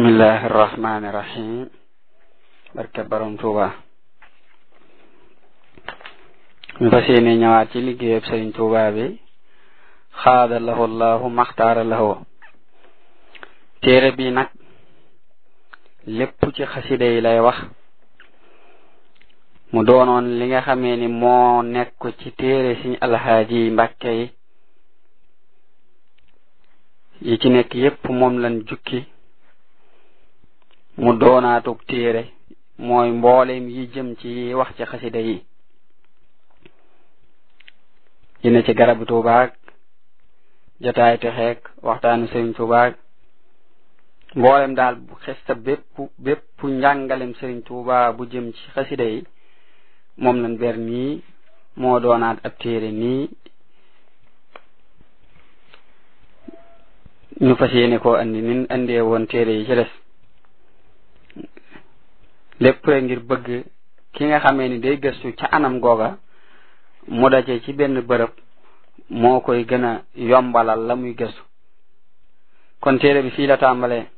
bismillahi irrahmani irrahim barke borom tuuba ñu fas yéene ñëwaat ci liggéeyab sëriñ tuuba bi xaada lahu llahu maxtaara lahu téere bi nag lépp ci xasida yi lay wax mu doonoon li nga xamee ni moo nekk ci téere siñ alxaaji mbàkke yi yi ci nekk yépp moom lan jukki mu doonaatug téere mooy mboolem yi jëm ci wax ci xasida yi yi ne ci garabu tuubaag jotaay texeek waxtaanu sëriñ tuubaag mboolem daal bu xesta bépp bépp njàngalem sëriñ tuuba bu jëm ci xasida yi moom lañ ber nii moo doonaat ab téere nii ñu fas yéene koo andi nin andee woon téere yi ci des lépp rek ngir bëgg ki nga xamee ni day gëstu ca anam googa mu daje ci benn bërëb moo koy gën a yombalal la muy gëstu kon téere bi fii la tàmbalee